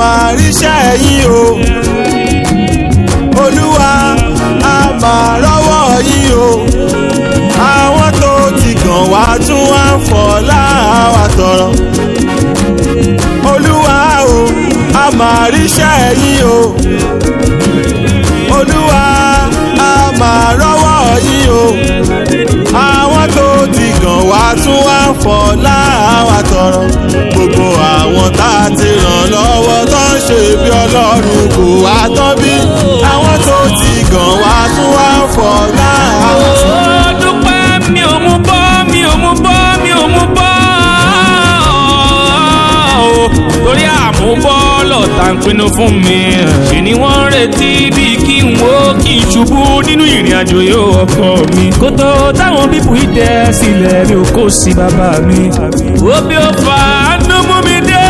máa ríṣẹ́ yín o olúwa a máa rọ́wọ́ yín o àwọn tó ti gàn wá tún wá ń fọ̀ láwa tọrọ olúwa o a máa ríṣẹ́ yín o olúwa a máa rọ́wọ́ yín o àwọn tó ti gàn wá tún wá ń fọ̀ láwa tọrọ gbogbo àwọn tá a ti ràn lọ́wọ́ tó ń ṣe bí ọlọ́run kò wá tán bí àwọn tó ti gàn wá tún wá ń fọ̀ láwa tọrọ. ó dúpẹ́ mi ò mú bọ́ mi ò mú bọ́ mi ò mú bọ́ o torí àmúbọ́ lọ́tà ń pinnu fún mi ṣe ni wọ́n ń retí bí kí n wo kí n ṣubú nínú ìrìn àjò yóò ọkọ mi kó tó táwọn bíbù yìí dẹ sílẹ̀ mi ò kó sí bàbá mi wo bí ó fà á nú mú mi dé.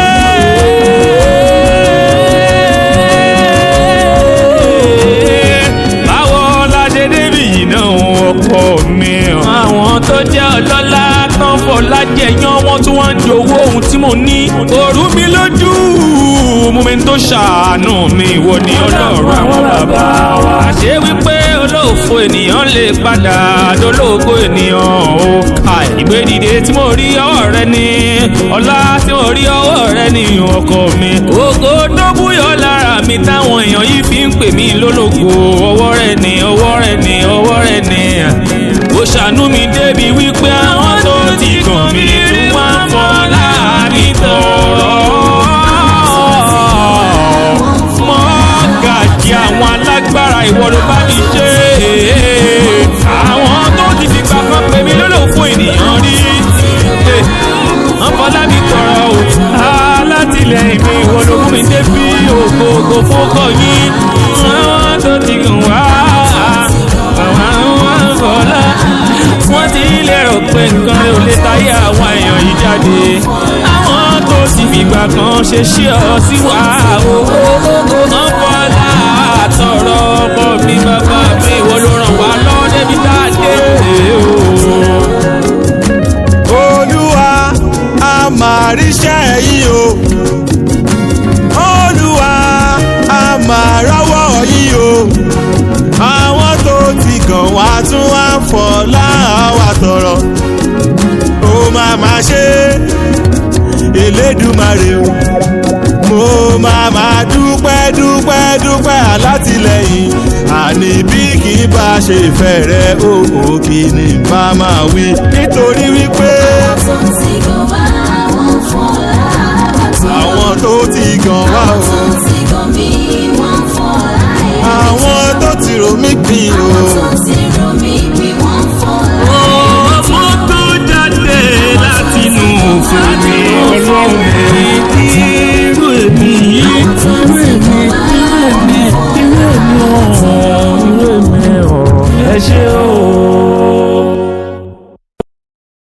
báwo la ṣe débi yìí náà ọkọ mi. àwọn tó jẹ́ ọlọ́lá tán fọlá jẹyàn wọ́n tún wá ń jowó ohun tí mo ní. òru mi lójú mú mi tó ṣàánú mi ìwọ ni ọlọ́run àwọn bàbá wa. àṣé wípé olóòfo ènìyàn lè padà dolóògbé ènìyàn ó ka ìgbé dìde tí mo rí ọwọ́ rẹ ni ọlá tí mo rí ọwọ́ rẹ ni ọkọ mi. ògo tó búyọ lára mi táwọn èèyàn yìí fi ń pè mí lólógo ọwọ́ rẹ ni ọwọ́ rẹ ni ọwọ́ rẹ ni. ó ṣàánú mi débi wípé àwọn tó ti kàn mí tún wá ń fọ́ láàrin tọ̀rọ̀ mọ́gàjì àwọn alágbára ìwọ ló bá mi ṣe àwọn tó ti fìgbà kan pè mí lólò fún ènìyàn rí wọ́n fọlá mi tọrọ o alátìlẹyìn mi ìwọ ló mú mi débi ògògò fókọ yín àwọn tó ti gùn wá àwọn fọlá wọ́n ti lérò pé nǹkan rẹ̀ ò lè táyé àwọn èèyàn yìí jáde àwọn tó ti fìgbà kan ṣe ṣí ọ sí wa owó wọ́n fọlá àtọ̀rọ̀ ọkọ mi bàbá mi ìwọ ló ràn wá lọ́wọ́ débi tá a dé o. olúwa a máa ríṣẹ́ yín o olúwa a máa rọ́wọ́ yín o àwọn tó ti gàn wá tún wá ń fọ̀ láwa tọrọ ó máa máa ṣe elédùmarè o mo máa máa dúpẹ́ dúpẹ́ dúpẹ́ alátìlẹyìn àní bí kì í bá ṣe fẹ́ rẹ òkò kì ní bá máa wí nítorí wípé àwọn tó ti gàn wá o